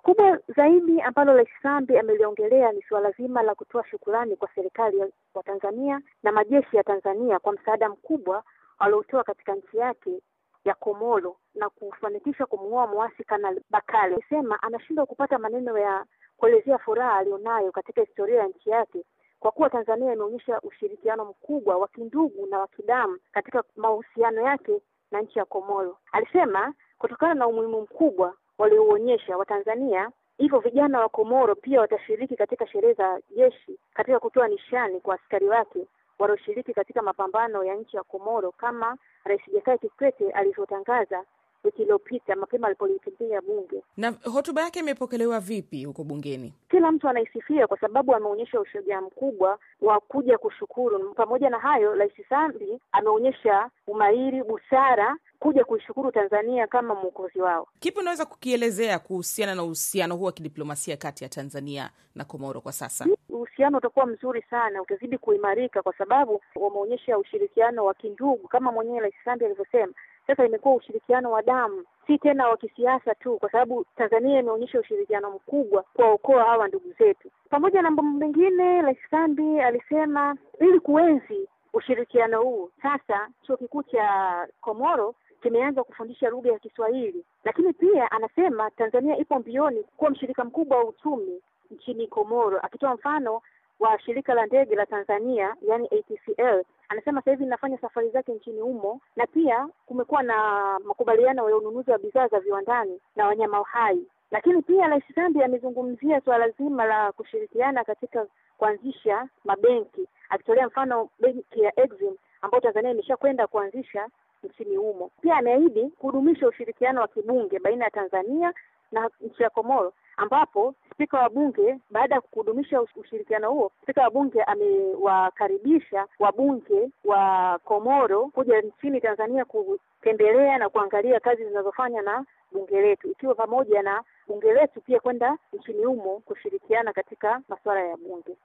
Kubwa zaidi ambalo Rais Sambi ameliongelea ni suala zima la kutoa shukurani kwa serikali ya Tanzania na majeshi ya Tanzania kwa msaada mkubwa waliotoa katika nchi yake ya Komoro na kufanikisha kumuoa muasi Kanali Bakale. Alisema anashindwa kupata maneno ya kuelezea furaha alionayo katika historia ya nchi yake kwa kuwa Tanzania imeonyesha ushirikiano mkubwa wa kindugu na wa kidamu katika mahusiano yake na nchi ya Komoro. Alisema kutokana na umuhimu mkubwa waliouonyesha Watanzania, hivyo vijana wa Komoro pia watashiriki katika sherehe za jeshi katika kutoa nishani kwa askari wake walioshiriki katika mapambano ya nchi ya Komoro kama Rais Jakaya Kikwete alivyotangaza wiki iliyopita mapema alipolikimbia bunge. Na hotuba yake imepokelewa vipi huko bungeni? Kila mtu anaisifia kwa sababu ameonyesha ushujaa mkubwa wa kuja kushukuru. Pamoja na hayo, Rais Sambi ameonyesha umahiri, busara kuja kuishukuru Tanzania kama mwokozi wao. Kipi unaweza kukielezea kuhusiana na uhusiano huu wa kidiplomasia kati ya Tanzania na Komoro kwa sasa? Uhusiano utakuwa mzuri sana, utazidi kuimarika kwa sababu wameonyesha ushirikiano wa kindugu kama mwenyewe Rais Sambi alivyosema. Sasa imekuwa ushirikiano wa damu, si tena wa kisiasa tu, kwa sababu Tanzania imeonyesha ushirikiano mkubwa kuwaokoa hawa ndugu zetu. Pamoja na mambo mengine, Rais Sambi alisema ili kuenzi ushirikiano huu, sasa chuo kikuu cha Komoro kimeanza kufundisha lugha ya Kiswahili, lakini pia anasema Tanzania ipo mbioni kuwa mshirika mkubwa wa uchumi nchini Komoro, akitoa mfano wa shirika la ndege la Tanzania yani ATCL. Anasema sasa hivi inafanya safari zake nchini humo, na pia kumekuwa na makubaliano ya ununuzi wa bidhaa za viwandani na wanyama hai. Lakini pia Rais Sambi amezungumzia suala zima la kushirikiana katika kuanzisha mabenki, akitolea mfano benki ya Exim ambayo Tanzania imeshakwenda kuanzisha nchini humo. Pia ameahidi kudumisha ushirikiano wa kibunge baina ya Tanzania na nchi ya Komoro ambapo spika wa bunge baada ya kudumisha ushirikiano huo, spika wa bunge amewakaribisha wabunge wa Komoro kuja nchini Tanzania kutembelea na kuangalia kazi zinazofanya na bunge letu, ikiwa pamoja na bunge letu pia kwenda nchini humo kushirikiana katika masuala ya bunge.